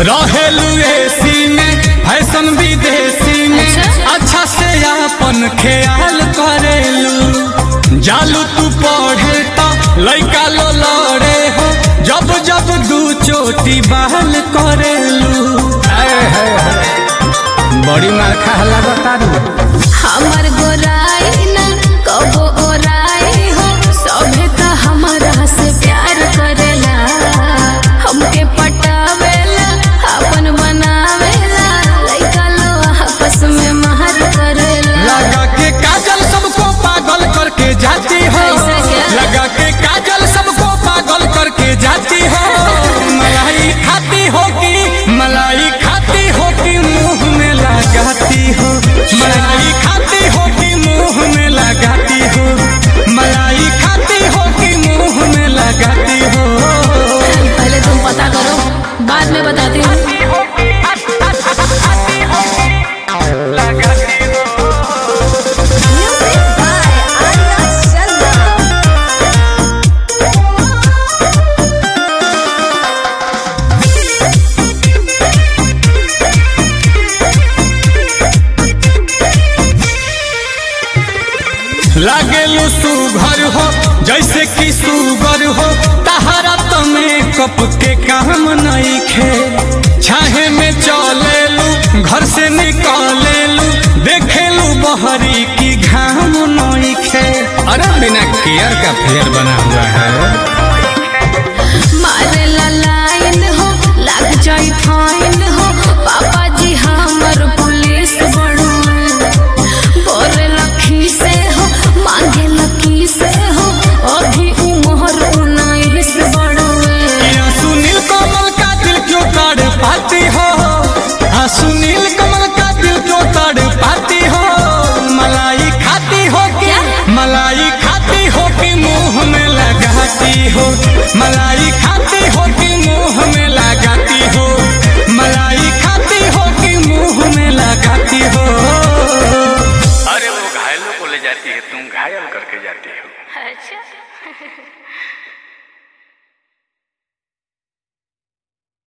रहेलू एसी में फैशन विदेशी में अच्छा। अच्छा से अपन ख्याल करेलू जालू तू पढ़े तो लइका लो लड़े हो जब जब दू चोटी बहल करेलू आए हाय हाय। बड़ी मार खाला बता हमर गोराई ना कबो ओराई हो सभे त हमरा से प्यार करेला हमके पटावेला अपन बनावेला लइका लो आपस में महर करेला लगा के काजल सबको पागल करके जाती हो ऐसा क्या? लगा के काजल सबको पागल करके जाती हो मलाई खाती हो कि मलाई खाती हो कि मुंह में लगाती हो मलाई खाती हो कि मुंह में लगाती हो मलाई खाती हो कि मुंह में लगाती हो पहले तुम पता करो बाद में बताती हूँ लागेलू सुघर हो जैसे कि सुगर हो तहरा तो मेकअप के काम नहीं खे छाहे में चलेलू घर से निकलेलू देखेलू बहरी की घाम नहीं खे अरे बिना केयर का फेयर बना हुआ है मारेला लाइन हो लग जाई फाइन हो पापा जी हमर पुलिस बड़ुए बोरे लखी से हो मांगे लकी से हो अभी उमर उन्नीस बड़ुए या सुनील कमल का दिल क्यों तड़ पाती हो हाँ सुनील कमल का दिल क्यों तड़ पाती हो मलाई खाती हो कि क्या? मलाई खाती हो कि मुंह में लगाती हो मलाई खाती हो कि मुंह में लगाती हो मलाई खाती हो कि मुंह में लगाती हो अरे वो घायलों को ले जाती है तुम घायल करके जाती हो अच्छा